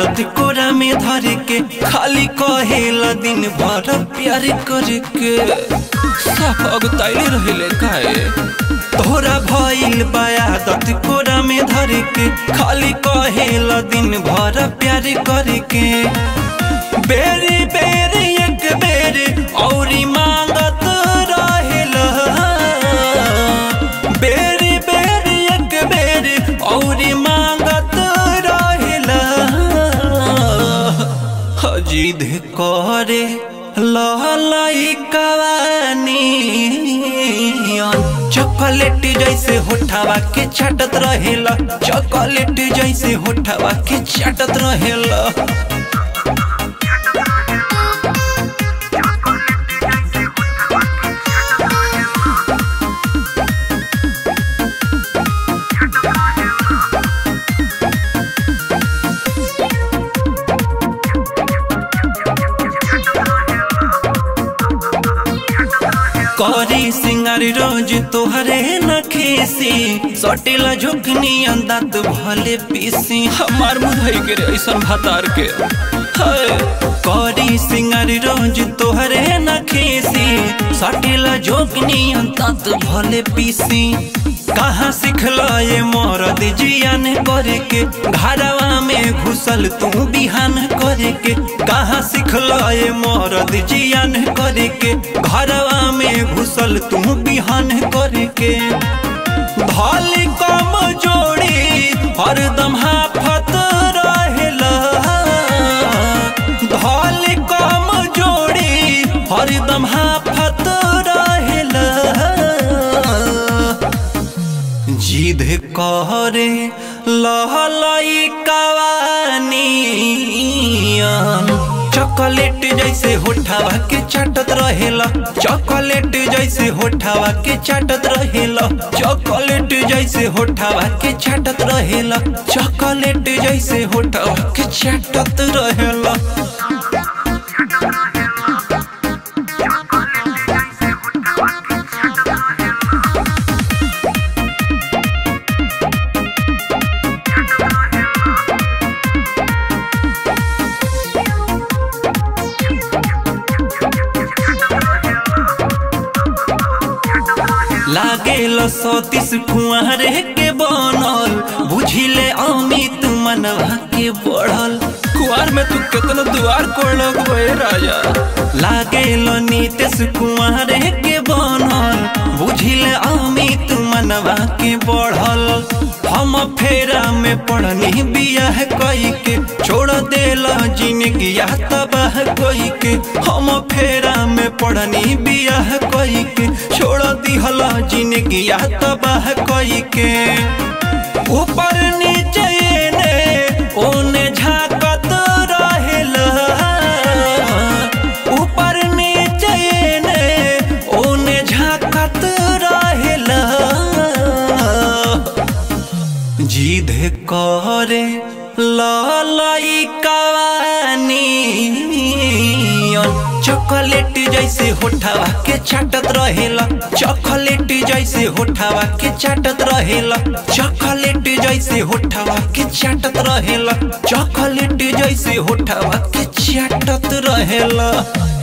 आदत कोरा में धर के खाली कहेला दिन भर प्यार करके साफ अगताइले रहिले काहे तोरा भइल बा आदत कोरा में धर के खाली कहेला दिन भर प्यार करके बेरी बेरी एक बेरी औरी मांगत रहेला बेरी बेरी एक बेरी औरी मांगत रहेला जिद करे लहलाई कवानी चॉकलेट जैसे होठावा के चाटत रहेला चॉकलेट जैसे होठावा के चाटत रहेला करी सिंगार रोज तोहरे न खेसी सटेला झुकनी अंदात भले पीसी हमार मुधई के रे ऐसन भातार के हाय। करी सिंगार रोज तोहरे न खेसी सटेला झुकनी अंदात भले पीसी कहाँ सिखला ये मरद जियान करे के घरवा में घुसल तू बिहान करे के कहाँ सिखला ये मरद जियान करे के घरवा में घुसल तू बिहान करे के धल कम जोड़ी हरदम हाफत रहेला धल कम जोड़ी हरदम हाफत रहेला जिद करे लहलाई कवानी चॉकलेट जैसे होठावा के चाटत रहेला चॉकलेट जैसे होठावा के चाटत रहेला चॉकलेट जैसे होठावा के चाटत रहेला चॉकलेट जैसे होठावा के चाटत रहेला लागेल सतीश कुंवर के बनल बुझिले अमित मनवा के बढ़ल कुआर में तू कितना दुआर कोड़लक बे राजा लागेल नीतीश कुंवर के बनल बुझिले अमित मनवा के बढ़ल हम फेरा में पढ़नी बियाह कई के छोड़ देला जिंदगी तबाह कोई के हम फेरा में पढ़नी बियाह कई के छोड़ दिहला जिंदगी तबाह कोई के ऊपर नीचे ने ओने झाकत रहेला ऊपर नीचे ने ओने झाकत रहेला जिद करे ललाई कवानी चॉकलेट जैसे होठावा के चाटत रहेला चॉकलेट जैसे होठावा के चाटत रहेला चॉकलेट जैसे होठावा के चाटत रहेला चॉकलेट जैसे होठावा के चाटत रहेला